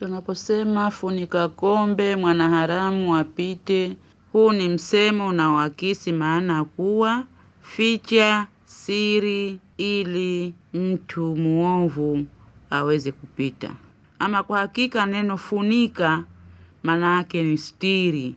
Tunaposema funika kombe mwanaharamu apite, huu ni msemo unaoakisi maana kuwa ficha siri ili mtu muovu aweze kupita. Ama kwa hakika neno funika maana yake ni stiri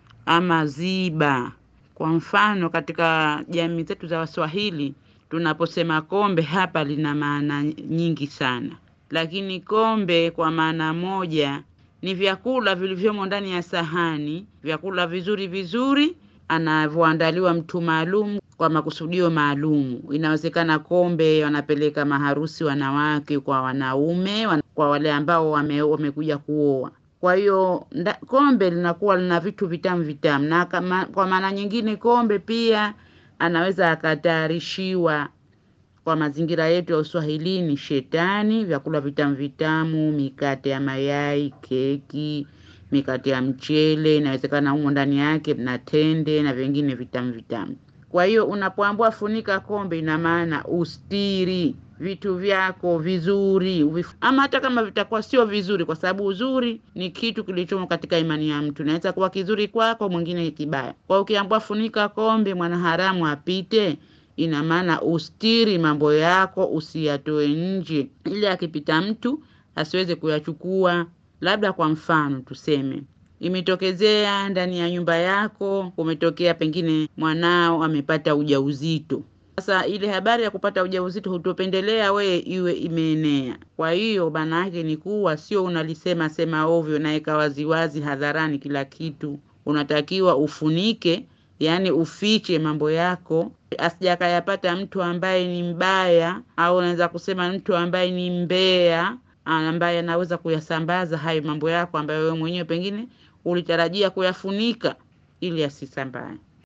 ama ziba. Kwa mfano katika jamii zetu za Waswahili tunaposema kombe hapa lina maana nyingi sana, lakini kombe kwa maana moja ni vyakula vilivyomo ndani ya sahani, vyakula vizuri vizuri anavyoandaliwa mtu maalum kwa makusudio maalum. Inawezekana kombe wanapeleka maharusi wanawake kwa wanaume, wan- kwa wale ambao wame, wamekuja kuoa. Kwa hiyo nda- kombe linakuwa lina vitu vitamu vitamu, na kama, kwa maana nyingine kombe pia anaweza akatayarishiwa kwa mazingira yetu ya Uswahilini shetani, vyakula vitamu vitamu, mikate ya mayai, keki, mikate ya mchele, inawezekana humo ndani yake na tende na vingine vitamu vitamu. Kwa hiyo unapoambua funika kombe, ina maana ustiri vitu vyako vizuri uvif- ama hata kama vitakuwa sio vizuri, kwa sababu uzuri ni kitu kilichomo katika imani ya mtu. Inaweza kuwa kizuri kwako, mwingine kibaya. Kwa hiyo ukiambua funika kombe, mwanaharamu apite, ina maana ustiri mambo yako, usiyatoe nje, ili akipita mtu asiweze kuyachukua. Labda kwa mfano tuseme imetokezea ndani ya nyumba yako, kumetokea pengine mwanao amepata ujauzito. Sasa ile habari ya kupata ujauzito hutopendelea we iwe imeenea. Kwa hiyo maana yake ni kuwa sio unalisema sema ovyo naweka waziwazi hadharani kila kitu. Unatakiwa ufunike, yaani ufiche mambo yako asija akayapata mtu ambaye ni mbaya, au unaweza kusema mtu ambaye ni mbea, ambaye anaweza kuyasambaza hayo mambo yako ambayo wewe mwenyewe pengine ulitarajia kuyafunika ili asisambae.